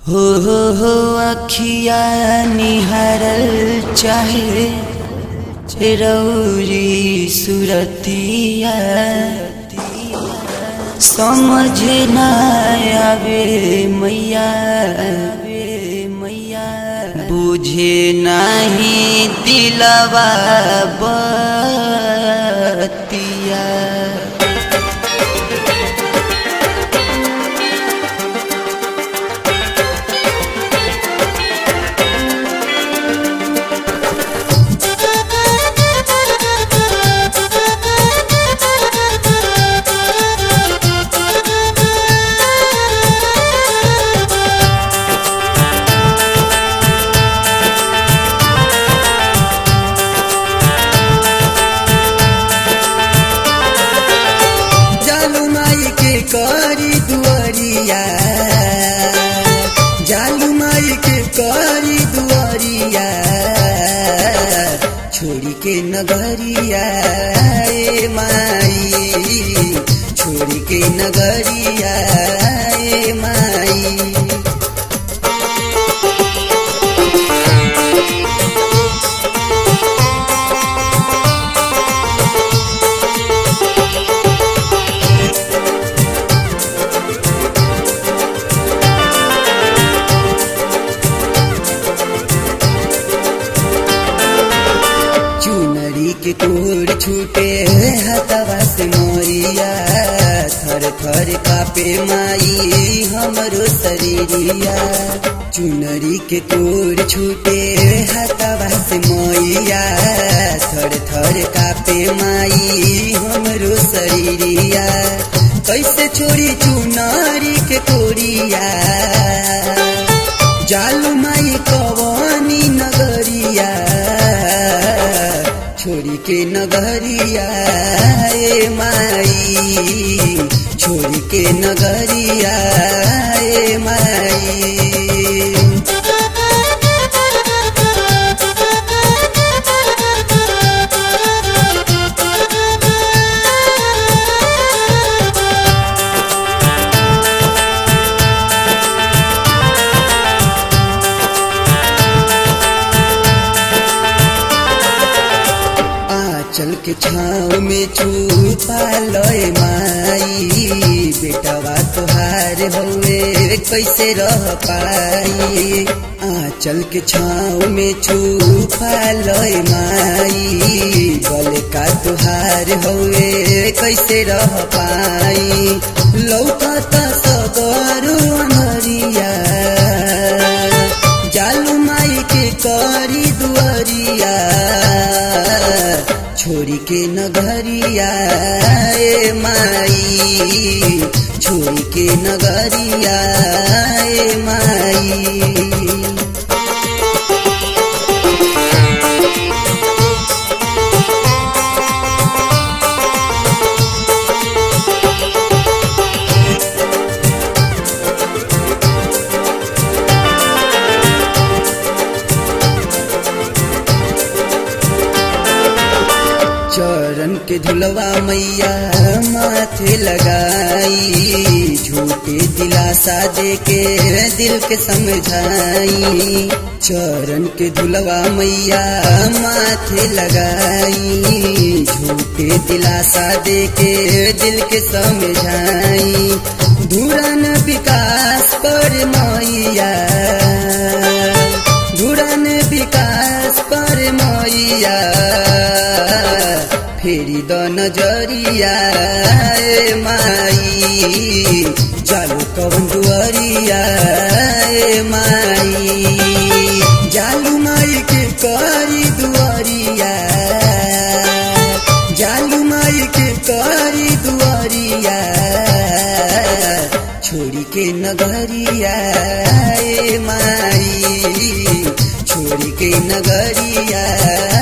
हो हो हो अखिया निहारल चाहे रौरी सुरतिया समझ न आवे मैया मैया बुझे नहीं दिलवा बतिया जालू माई के करी दुआरिया जालू माई के करी दुआरिया छोड़ी के नगरिया ए माई छोड़ी के नगरिया ए माई चुनरी के कोर छूटे हतवा से मोरिया थर थर कापे माई हमरो शरीरिया चुनरी के कोर छूटे हतवा से मोरिया थर थर कापे माई हमरो शरीरिया कैसे छोड़ी चुनरी के कोरिया जालू माई कवानी नगरिया छोड़ी के नगरिया ए माई छोड़ी के नगरिया ए माई आंचल के छाव में छुपा लय माई बेटवा तुहार हवे कैसे रह पाई आंचल के छाव में छुपा लय माई बल का तुहार हवे कैसे रह पाई लौकता सगरो अनरिया जालू माई के करी दुआरिया छोरी के नगरिया ए माई छोरी के नगरिया ए माई चरण के धुलवा मैया माथे लगाई झूठे दिलासा दे के दिल के समझाई चरण के धुलवा मैया माथे लगाई झूठे दिलासा दे के दिल के समझाई धुरन विकास पर मैया धुरन विकास पर मैया फेरि द नजरिया ए माई जालु कवन दुआरिया ए माई जालु माई के करी दुआरिया जालु माई के करी दुआरिया छोड़ी के नगरिया ए माई छोड़ी के नगरिया